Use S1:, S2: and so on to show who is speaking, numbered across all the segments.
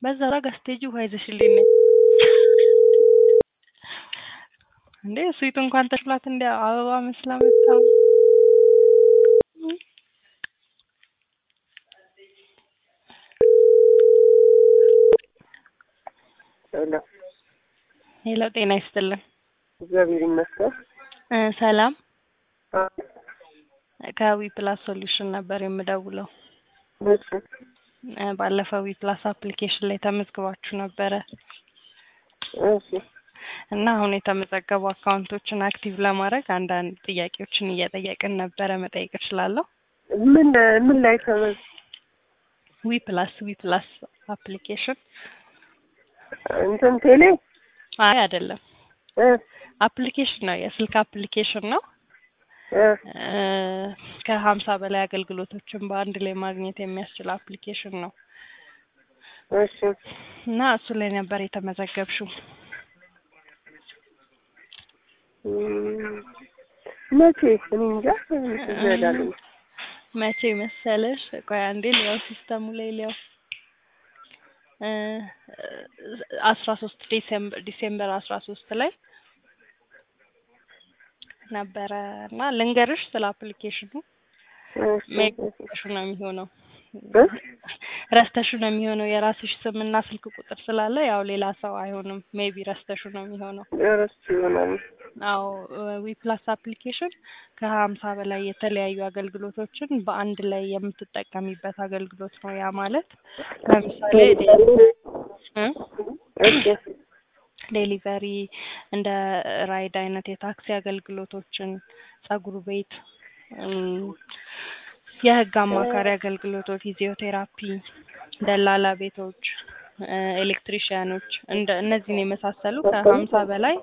S1: በዛ ጋ ስትሄጂ ውሃ ይዘሽልኝ ነይ። እንዴ ስዊቱ እንኳን ተሽሏት እንደ አበባ መስላ መጣ።
S2: ሄሎ
S1: ሄሎ፣ ጤና ይስጥልን።
S2: እግዚአብሔር ይመስገን።
S1: እ ሰላም
S2: አ
S1: ከዊ ፕላስ ሶሉሽን ነበር የምደውለው።
S2: እሺ
S1: እ ባለፈው ዊ ፕላስ አፕሊኬሽን ላይ ተመዝግባችሁ ነበረ
S2: እሺ
S1: እና አሁን የተመዘገቡ አካውንቶችን አክቲቭ ለማድረግ አንዳንድ ጥያቄዎችን እየጠየቅን ነበረ። መጠየቅ እችላለሁ?
S2: ምን ምን ላይ ተመዝ
S1: ዊ ፕላስ ዊ ፕላስ አፕሊኬሽን
S2: እንትን ቴሌ
S1: አይ አይደለም፣
S2: እ
S1: አፕሊኬሽን ነው፣ የስልክ አፕሊኬሽን ነው።
S2: እ
S1: እ ከሀምሳ በላይ አገልግሎቶችን በአንድ ላይ ማግኘት የሚያስችል አፕሊኬሽን ነው
S2: እሺ
S1: እና እሱ ላይ ነበር የተመዘገብሽው።
S2: እም፣ መቼ እኔ እንጃ ይዘዳለኝ
S1: መቼ መሰለሽ? ቆይ አንዴ ሊያው ሲስተሙ ላይ ሊያው እ አስራ ሶስት ዲሴምበር ዲሴምበር አስራ ሶስት ላይ ነበረ እና ልንገርሽ ስለ አፕሊኬሽኑ ሜሽ ነው የሚሆነው ረስተሹ ነው የሚሆነው የራስሽ ስም እና ስልክ ቁጥር ስላለ ያው ሌላ ሰው አይሆንም። ሜቢ ረስተሹ ነው የሚሆነው።
S2: ረስቼ ይሆናል።
S1: አዎ ዊ ፕላስ አፕሊኬሽን ከሀምሳ በላይ የተለያዩ አገልግሎቶችን በአንድ ላይ የምትጠቀሚበት አገልግሎት ነው። ያ ማለት ለምሳሌ እ
S2: እሺ
S1: ዴሊቨሪ እንደ ራይድ አይነት የታክሲ አገልግሎቶችን፣ ጸጉር ቤት፣ እም፣ የህግ አማካሪ አገልግሎቶች፣ ፊዚዮቴራፒ፣ ደላላ ቤቶች፣ እ ኤሌክትሪሽያኖች እንደ እነዚህን የመሳሰሉ ከሀምሳ በላይ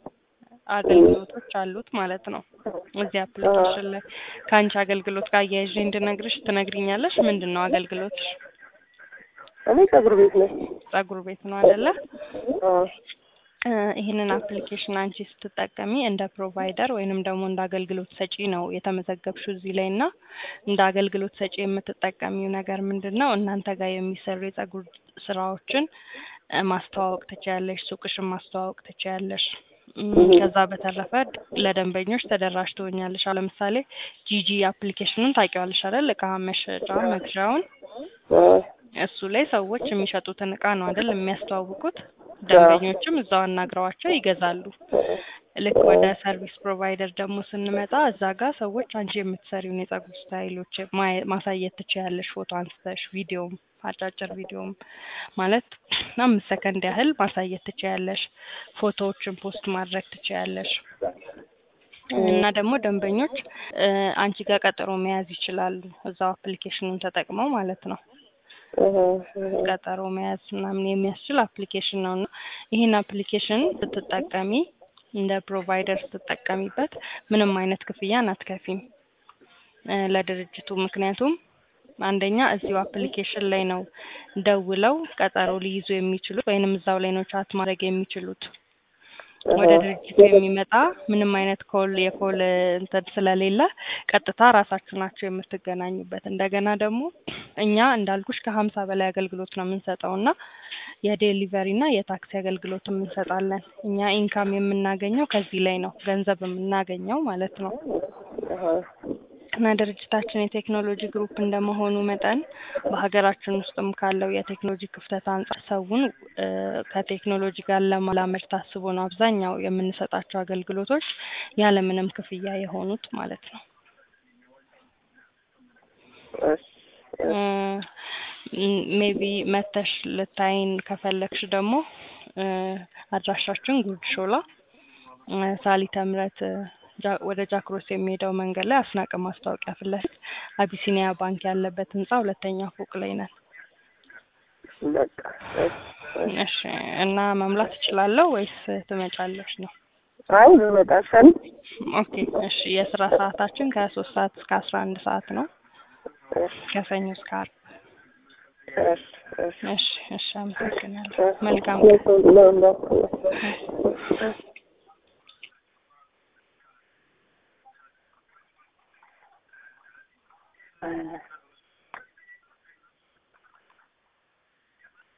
S1: አገልግሎቶች አሉት ማለት ነው። እዚህ አፕሊኬሽን ላይ ከአንቺ አገልግሎት ጋር አያይዤ እንድነግርሽ ትነግሪኛለሽ? ምንድን ነው አገልግሎትሽ?
S2: እኔ ጸጉር ቤት ነኝ።
S1: ጸጉር ቤት ነው አይደለ?
S2: አዎ
S1: እ ይህንን አፕሊኬሽን አንቺ ስትጠቀሚ እንደ ፕሮቫይደር ወይንም ደግሞ እንደ አገልግሎት ሰጪ ነው የተመዘገብሽው እዚህ ላይ እና እንደ አገልግሎት ሰጪ የምትጠቀሚው ነገር ምንድን ነው? እናንተ ጋር የሚሰሩ የጸጉር ስራዎችን እ ማስተዋወቅ ትችያለሽ። ሱቅሽን ማስተዋወቅ ትችያለሽ። እም፣ ከዛ በተረፈ ለደንበኞች ተደራሽ ትሆኛለሽ። አሁን ለምሳሌ ጂጂ አፕሊኬሽኑን ታውቂዋለሽ አይደል? እቃ መሸጫ መግዣውን
S2: አ
S1: እሱ ላይ ሰዎች የሚሸጡትን እቃ ነው አይደል የሚያስተዋውቁት። ደንበኞችም እዛው አናግረዋቸው ይገዛሉ። ልክ ወደ ሰርቪስ ፕሮቫይደር ደግሞ ስንመጣ እዛ ጋር ሰዎች አንቺ የምትሰሪውን የጸጉር ስታይሎች ማየ- ማሳየት ትችያለሽ። ፎቶ አንስተሽ ቪዲዮም አጫጭር ቪዲዮም ማለት አምስት ሰከንድ ያህል ማሳየት ትችያለሽ። ፎቶዎችን ፖስት ማድረግ ትችያለሽ። እና ደግሞ ደንበኞች እ አንቺ ጋር ቀጠሮ መያዝ ይችላሉ። እዛው አፕሊኬሽኑን ተጠቅመው ማለት ነው።
S2: እህ እህ
S1: ቀጠሮ መያዝ ምናምን የሚያስችል አፕሊኬሽን ነው እና ይህን አፕሊኬሽን ስትጠቀሚ እንደ ፕሮቫይደር ስትጠቀሚበት ምንም አይነት ክፍያን አትከፊም እ ለድርጅቱ ምክንያቱም አንደኛ እዚሁ አፕሊኬሽን ላይ ነው ደውለው ቀጠሮ ሊይዙ የሚችሉት ወይንም እዛው ላይ ነው ቻት ማድረግ የሚችሉት። ወደ ድርጅቱ የሚመጣ ምንም አይነት ኮል የኮል እንትን ስለሌለ ቀጥታ ራሳችሁ ናቸው የምትገናኙበት። እንደገና ደግሞ እኛ እንዳልኩሽ ከሀምሳ በላይ አገልግሎት ነው የምንሰጠው እና የዴሊቨሪ እና የታክሲ አገልግሎትም እንሰጣለን። እኛ ኢንካም የምናገኘው ከዚህ ላይ ነው፣ ገንዘብ የምናገኘው ማለት ነው።
S2: አሃ
S1: እና ድርጅታችን የቴክኖሎጂ ግሩፕ እንደመሆኑ መጠን በሀገራችን ውስጥም ካለው የቴክኖሎጂ ክፍተት አንጻር ሰውን እ ከቴክኖሎጂ ጋር ለማላመድ ታስቦ ነው አብዛኛው የምንሰጣቸው አገልግሎቶች ያለምንም ክፍያ የሆኑት ማለት ነው።
S2: እሺ
S1: ሜቢ መተሽ ልታይን ከፈለግሽ ደግሞ እ አድራሻችን ጉርድ ሾላ እ ሳሊተ ምሕረት እ ጃ- ወደ ጃክሮስ የሚሄደው መንገድ ላይ አስናቀ ማስታወቂያ ፊት ለፊት አቢሲኒያ ባንክ ያለበት ህንጻ ሁለተኛ ፎቅ ላይ ነን።
S2: በቃ እሺ እሺ።
S1: እሺ እና መምላት እችላለሁ ወይስ ትመጫለሽ ነው?
S2: አይ ልመጣ ሰል
S1: ኦኬ እሺ። የስራ ሰዓታችን ከሶስት ሰዓት እስከ አስራ አንድ ሰዓት ነው ከሰኞ እስከ ዓርብ።
S2: እሺ እሺ
S1: እሺ እሺ። አመሰግናለሁ። መልካም
S2: ነው እንዳትዪ።
S1: ቀን።